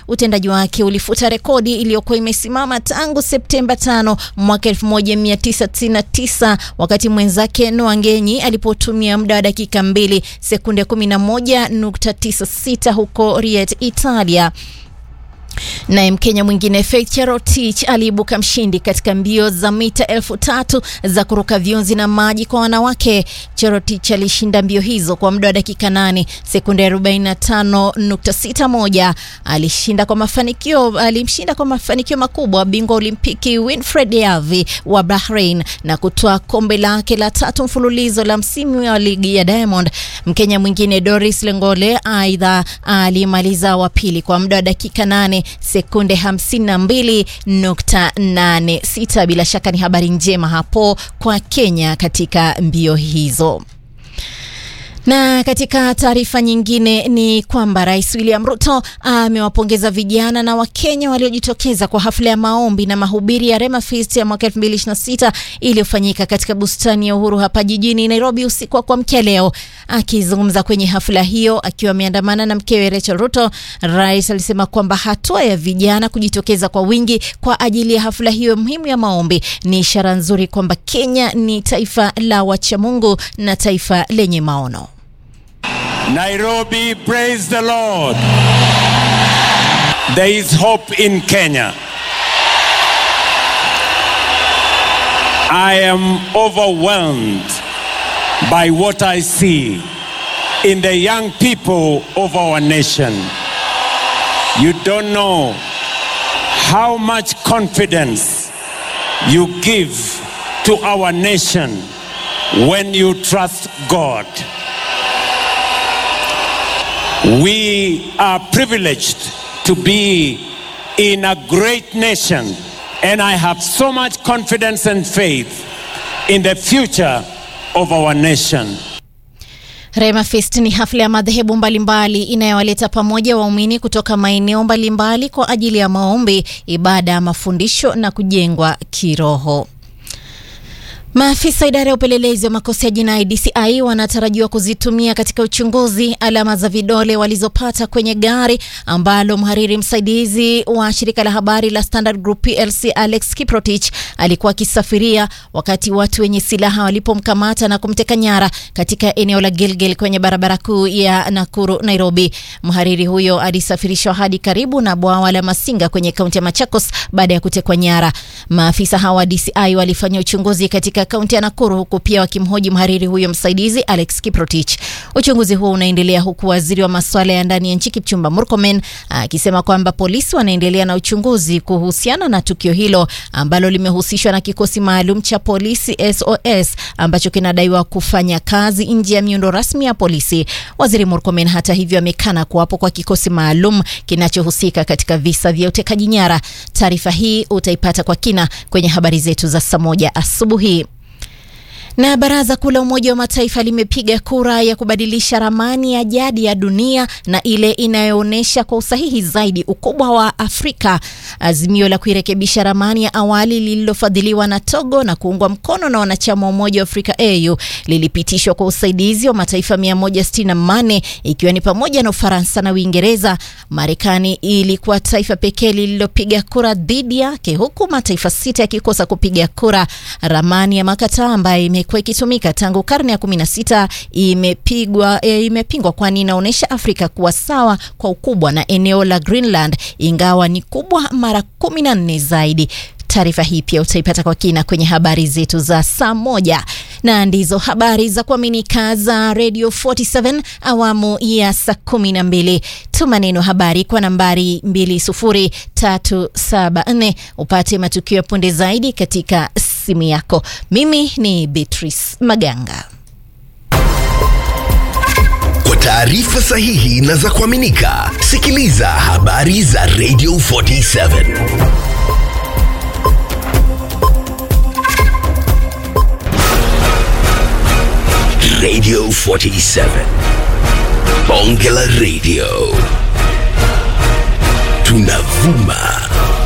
utendaji wake ulifuta rekodi iliyokuwa imesimama tangu Septemba 5 mwaka 1999 wakati mwenzake Noah Ngenyi alipotumia muda wa dakika 2 sekunde 11.96 huko Riet, Italia. Naye Mkenya mwingine Faith Cherotich aliibuka mshindi katika mbio za mita elfu tatu za kuruka viunzi na maji kwa wanawake. Cherotich alishinda mbio hizo kwa muda wa dakika 8 sekunde 45.61. Alishinda kwa mafanikio, alimshinda kwa mafanikio makubwa bingwa Olimpiki Winfred Yavi wa Bahrain na kutoa kombe lake la tatu mfululizo la msimu wa ligi ya Diamond. Mkenya mwingine Doris Lengole aidha alimaliza wa pili kwa muda wa dakika 8 sekunde 52.86. Bila shaka ni habari njema hapo kwa Kenya katika mbio hizo. Na katika taarifa nyingine ni kwamba Rais William Ruto amewapongeza vijana na Wakenya waliojitokeza kwa hafla ya maombi na mahubiri ya Rema Feast ya mwaka 2026 iliyofanyika katika bustani ya Uhuru hapa jijini Nairobi usiku wa kuamkia leo. Akizungumza kwenye hafla hiyo akiwa ameandamana na mkewe Rachel Ruto, rais alisema kwamba hatua ya vijana kujitokeza kwa wingi kwa ajili ya hafla hiyo muhimu ya maombi ni ishara nzuri kwamba Kenya ni taifa la wachamungu na taifa lenye maono. Nairobi, praise the Lord. There is hope in Kenya. I am overwhelmed by what I see in the young people of our nation. You don't know how much confidence you give to our nation when you trust God. We are privileged to be in a great nation, and I have so much confidence and faith in the future of our nation. Rema Fest ni hafla ya madhehebu mbalimbali inayowaleta pamoja waumini kutoka maeneo mbalimbali kwa ajili ya maombi, ibada, mafundisho na kujengwa kiroho. Maafisa idara ya upelelezi wa makosa ya jinai DCI wanatarajiwa kuzitumia katika uchunguzi alama za vidole walizopata kwenye gari ambalo mhariri msaidizi wa shirika la habari la Standard Group PLC Alex Kiprotich alikuwa akisafiria wakati watu wenye silaha walipomkamata na kumteka nyara katika eneo la Gilgil kwenye barabara kuu ya Nakuru Nairobi. Mhariri huyo alisafirishwa hadi karibu na bwawa la Masinga kwenye kaunti ya Machakos baada ya kutekwa nyara. Maafisa hawa DCI walifanya uchunguzi katika kaunti ya Nakuru huku pia wakimhoji mhariri huyo msaidizi Alex Kiprotich. Uchunguzi huo unaendelea huku waziri wa masuala ya ndani ya nchi Kipchumba Murkomen akisema kwamba polisi wanaendelea na uchunguzi kuhusiana na tukio hilo ambalo limehusishwa na kikosi maalum cha polisi SOS ambacho kinadaiwa kufanya kazi nje ya miundo rasmi ya polisi. Waziri Murkomen hata hivyo amekana kuwapo kwa kikosi maalum kinachohusika katika visa vya utekaji nyara. Taarifa hii utaipata kwa kina kwenye habari zetu za saa moja asubuhi. Na baraza kuu la Umoja wa Mataifa limepiga kura ya kubadilisha ramani ya jadi ya dunia na ile inayoonyesha kwa usahihi zaidi ukubwa wa Afrika. Azimio la kuirekebisha ramani ya awali lililofadhiliwa na Togo na kuungwa mkono na wanachama wa Umoja wa Afrika AU lilipitishwa kwa usaidizi wa mataifa 168 ikiwa ni pamoja na Ufaransa na Uingereza. Marekani ilikuwa taifa pekee lililopiga kura dhidi yake, huku mataifa sita yakikosa kupiga kura. Ramani ya makataa ambayo imekuwa ikitumika tangu karne ya 16 imepigwa e, imepingwa kwani inaonyesha Afrika kuwa sawa kwa ukubwa na eneo la Greenland ingawa ni kubwa mara 14 zaidi. Taarifa hii pia utaipata kwa kina kwenye habari zetu za saa moja, na ndizo habari za kuaminika za Radio 47 awamu ya saa kumi na mbili. Tuma neno habari kwa nambari 20374 upate matukio ya punde zaidi katika simu yako. Mimi ni Beatrice Maganga. Kwa taarifa sahihi na za kuaminika, sikiliza habari za Radio 47. Radio 47. Bonge la Radio. Tunavuma